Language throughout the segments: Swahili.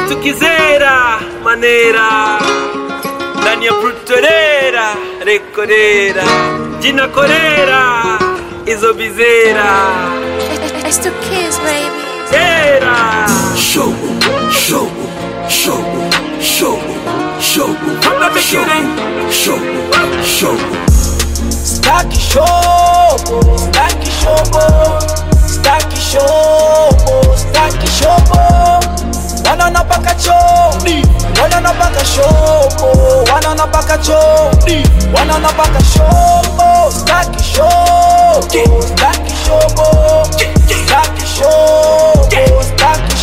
Estukizera manera ndani ya Plutonera rekorera jina korera izo bizera It's the kids, baby. era Show, show, show, show, show, From the beginning. show, show. Staki shobo, staki shobo, staki shobo, staki shobo. Wanana paka choni, wanana paka shobo, wanana paka choni, wanana paka shobo, staki shobo, staki shobo, staki shobo, staki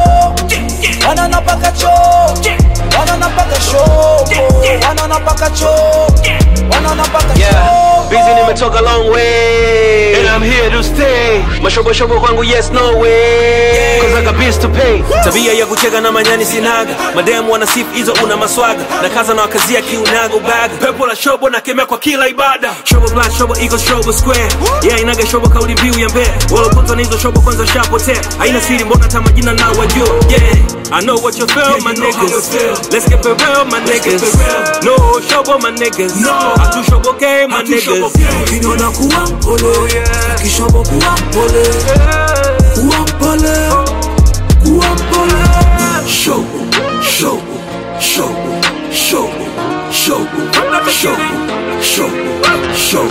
shobo. Wanana paka choni, wanana paka shobo, wanana paka choni, wanana paka Yeah, shobo. busy nimetoka long way And I'm here to stay Mashobo shobo kwangu yes no way Cause I got bills to pay Tabia ya kucheka na manyani sinaga Mademu wana sifu hizo una maswaga Na kaza na wakazia kiunaga ubaga Pepo la shobo na kemea kwa kila ibada Shobo black shobo equals shobo square Yeah inaga shobo kauli mbiu ya mbea Walopunzwa na hizo shobo kwanza shapotea Haina siri mbona hata majina na wajua Yeah I know what you feel my niggas Let's get it real my niggas No shobo my niggas Atu shobo game my niggas Ukiniona kuwa mpole, kishobo kuwa mpole, kuwa mpole, kuwa mpole. Show, show, show, show, show, show, show, show.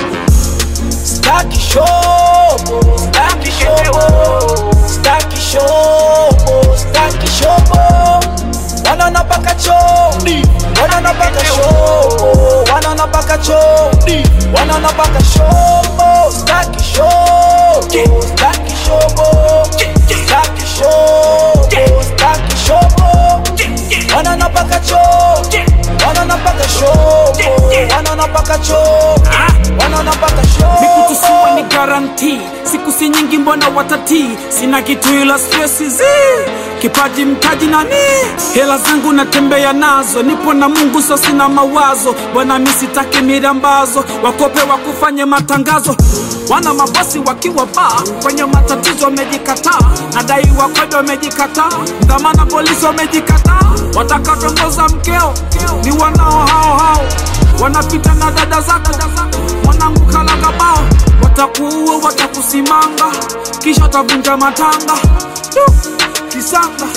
Staki shobo, staki shobo, staki shobo, staki shobo. Wanana paka choni, wanana paka shobo, wanana paka choni, wanana paka shobo. Staki shobo, staki shobo, staki shobo, staki shobo. Wanana paka choni, wanana paka shobo, wanana paka choni, wanana paka shobo. mikutusiwa ni garanti siku si nyingi mbona watati sina kitu ila stresi zi kipaji mtaji nani hela zangu natembea nazo nipo na mungu so sina mawazo bwana mi sitaki mirambazo wakope wakufanye matangazo wana mabosi wakiwa baa kwenye matatizo wamejikataa nadai wakwede wamejikataa dhamana polisi wamejikataa watakatongoza mkeo ni wanao hao hao wanapita na dada zako mwanangu kalagabao watakuua watakusimanga kisha watavunja matanga Du, kisanga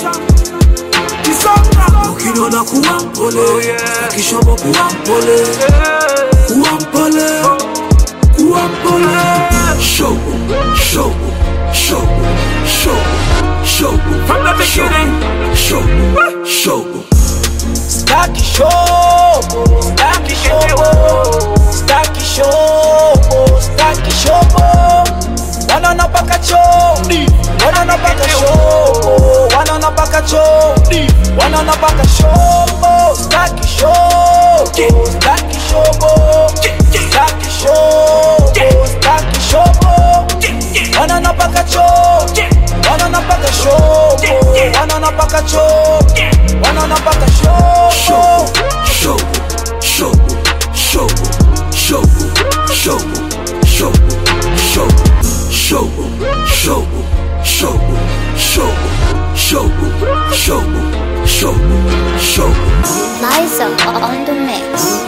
kisanga Ukiniona kuwa mpole, kishobo kuwa mpole, kuwa mpole, kuwa mpole. Show, show, show, show, show. From the beginning. Show, show. Staki shobo, staki shobo, staki shobo, staki shobo. Wanana paka choni, wanana paka shobo, wanana paka choni, wanana paka shobo. Staki shobo, staki shobo, staki shobo, staki shobo. Wanana paka choni, wanana paka shobo, wanana paka choni, wanana paka shobo. Show, show, show, show, show, show, show, show, show, show, show, show, show, show, show, show. Liza on the mix.